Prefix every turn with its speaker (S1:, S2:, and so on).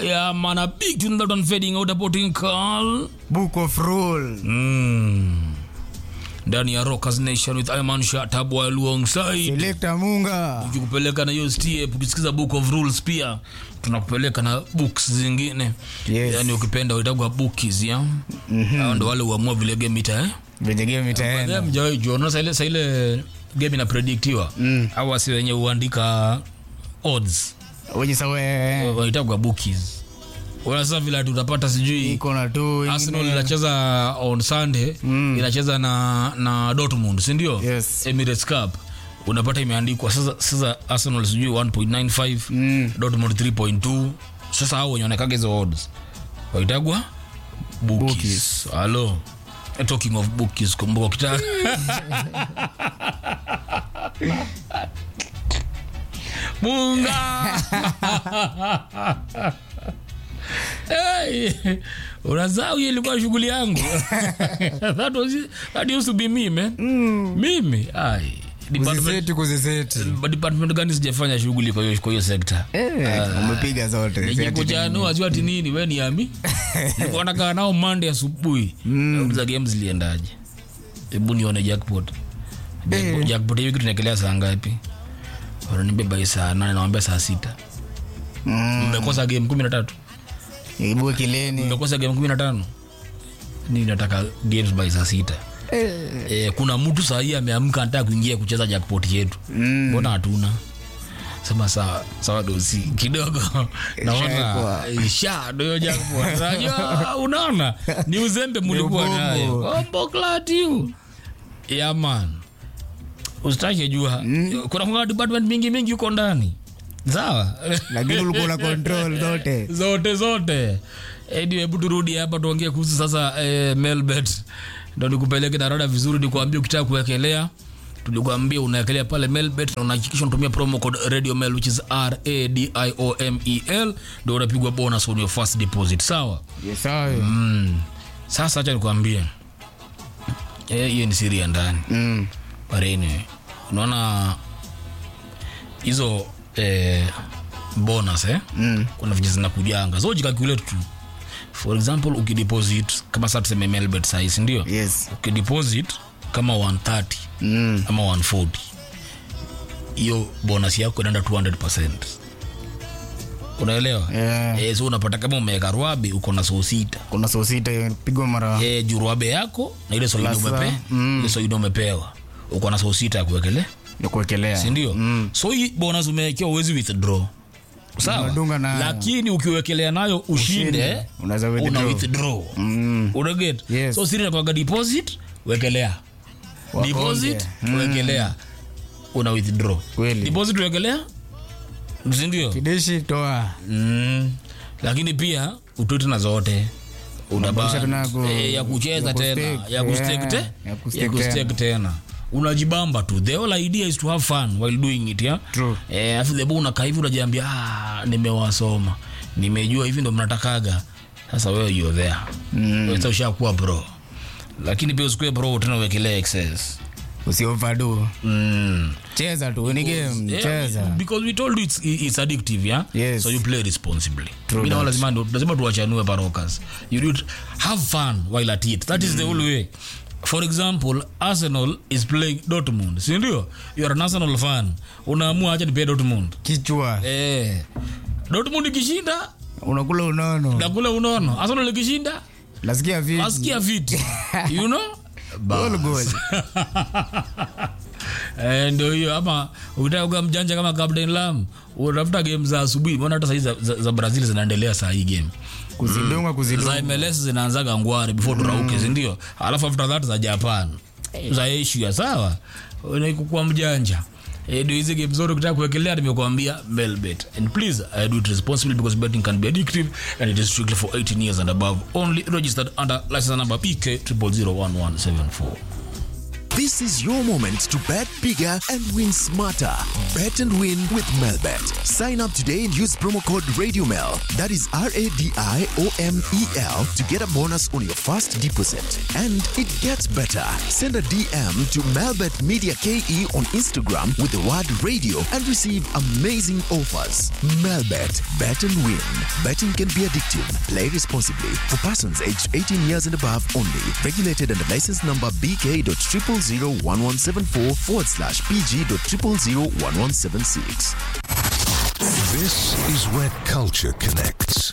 S1: Yeah, man, a big tune that one fading out about in call.
S2: book of rule
S1: Mm. ndani ya Rockers Nation with Iman Shatabwa alongside
S2: selekta munga
S1: tukikupeleka na hiyo step ukisikiza book of rules pia tunakupeleka na books zingine
S2: Yes.
S1: yani ukipenda uitagwa bookies ya mm-hmm. ndo wale uamua vile game ita eh?
S2: venye game itaenda
S1: mjawai juona saile saile game inaprediktiwa
S2: Mm.
S1: au wasi wenye huandika odds
S2: wenye sawe
S1: waitagwa bookies unasa vile ati utapata sijui
S2: iko na tu
S1: arsenal
S2: ingine.
S1: inacheza on sunday
S2: Mm.
S1: inacheza na na dortmund sindio
S2: Yes.
S1: emirates cup unapata imeandikwa sasa sasa arsenal sijui 1.95
S2: Mm.
S1: dortmund 3.2 sasa hao wenye wanakaga hizo odds waitagwa bookies
S2: Bookies.
S1: halo talking of bookies kumbuka kita munga hey, unazaa hiyo ilikuwa shughuli yangu that, was, that used to be me man mimi ai department,
S2: kuziseti kuziseti
S1: department gani sijafanya shughuli kwa hiyo kwa hiyo sekta
S2: Eh, umepiga zote Si ati
S1: nikikujanua jua ati nini we ni ami nilikuwa nakaa nao mande asubuhi za game ziliendaje hebu nione jackpot Jackpot-
S2: Eh.
S1: jackpot hiyo kitu tunaekelea saa ngapi wananibeba hii saa nane nawambia saa sita
S2: Mm,
S1: mmekosa game kumi na tatu
S2: ibue kileni
S1: mmekosa game kumi na tano ni nataka games by saa sita e, kuna mtu sahii ameamka anataka kuingia kucheza jackpot yetu
S2: Mm.
S1: mbona hatuna sema sawa sawa dosi kidogo naona
S2: Ishaekwa.
S1: isha ndio jackpot unajua unaona ni uzembe mlikuwa
S2: ubongo.
S1: nayo ombo klatiu yeah man usitake jua kuna kuna department mingi mingi huko ndani sawa
S2: lakini ulikuwa na control zote
S1: zote zote edi hebu turudi hapa tuongee kuhusu sasa eh, melbet ndo nikupeleke darada vizuri nikuambia ukitaka kuwekelea tulikuambia unaekelea pale melbet na unahakikisha unatumia promo code radio mel which is r a d i o m e l ndo unapigwa bonus on your first deposit sawa
S2: yesayo
S1: mm. sasa hacha nikuambie Eh, hiyo ni siri ya ndani
S2: Mm.
S1: pareni unaona hizo eh, bonus eh?
S2: Mm.
S1: kuna venye zinakujanga so jikakulate tu for example ukideposit kama saa tuseme melbet sahisi ndio
S2: yes
S1: ukideposit kama 130
S2: Mm.
S1: ama 140 hiyo bonus yako inaenda 200 unaelewa
S2: Yeah.
S1: eh, so unapata kama umeweka rwabe uko na soo sita
S2: kuna soo sita pigwa mara
S1: eh, juu rwabe yako na ile soidi
S2: Lasa,
S1: umepe,
S2: mm.
S1: ile soidi umepewa uko na soo sita ya kuwekelea
S2: ya kuwekelea
S1: sindio
S2: Mm.
S1: so hii bonus umewekewa uwezi withdraw sawa
S2: Unadunga nayo.
S1: lakini ukiwekelea nayo ushinde
S2: Ushinde, unaweza
S1: una
S2: withdraw.
S1: withdraw
S2: Mm.
S1: unaget
S2: Yes.
S1: so siri nakwaga deposit wekelea
S2: Wakonge.
S1: deposit
S2: Mm.
S1: wekelea una withdraw
S2: Kweli.
S1: deposit wekelea sindio
S2: kidishi toa
S1: mm. lakini pia utoe tena zote
S2: Unabadilisha tena
S1: Unaba-
S2: ku-
S1: eh, ya kucheza
S2: ya
S1: tena
S2: kustake,
S1: ya kustake te-
S2: yeah, ya kustake
S1: ya kustake tena unajibamba tu the whole idea is to have fun while doing it yeah?
S2: True.
S1: eh, afu the unakaa hivi unajiambia ah, nimewasoma nimejua hivi ndo mnatakaga sasa wewe you're there
S2: Mm.
S1: Wewe sasa ushakuwa bro lakini pia usikue bro tena uwekelee excess
S2: usiovadu
S1: mm.
S2: cheza tu ni game
S1: Yeah,
S2: cheza
S1: because we told you it's, it's addictive yeah
S2: Yes.
S1: so you play responsibly
S2: True
S1: Mimi naona
S2: that.
S1: lazima lazima tuwachanue parokas you do it, have fun while at it that is the only way for example arsenal is playing dortmund si ndio you are an arsenal fan unaamua acha nipee dortmund
S2: kichwa
S1: eh dortmund ikishinda
S2: unakula unono
S1: nakula unono arsenal ikishinda
S2: nasikia vipi
S1: asikia viti you know
S2: Goal, goal.
S1: Eh, ndio hiyo ama ukitaka kuwa mjanja kama Captain Lam utafuta game za asubuhi mbona hata sahii za, za, za brazil zinaendelea saa hii game
S2: kuzidunga
S1: za
S2: kuzidunga
S1: mls zinaanzaga ngware before turauke sindio alafu after that za japan za asia sawa naikukua mjanja Eh, ndio hizi game zote ukitaka kuwekelea nimekuambia melbet and please uh, do it responsibly because betting can be addictive and it is strictly for 18 years and above only registered under license number pk 001174
S3: This is your moment to bet bigger and win smarter. Bet and win with Melbet. Sign up today and use promo code RadioMel. That is R A D I O M E L to get a bonus on your first deposit. And it gets better. Send a DM to Melbet Media KE on Instagram with the word radio and receive amazing offers. Melbet. Bet and win. Betting can be addictive. Play responsibly. For persons aged 18 years and above only. Regulated under license number BK.0001174 forward slash PG.0001176.
S4: This is where culture connects.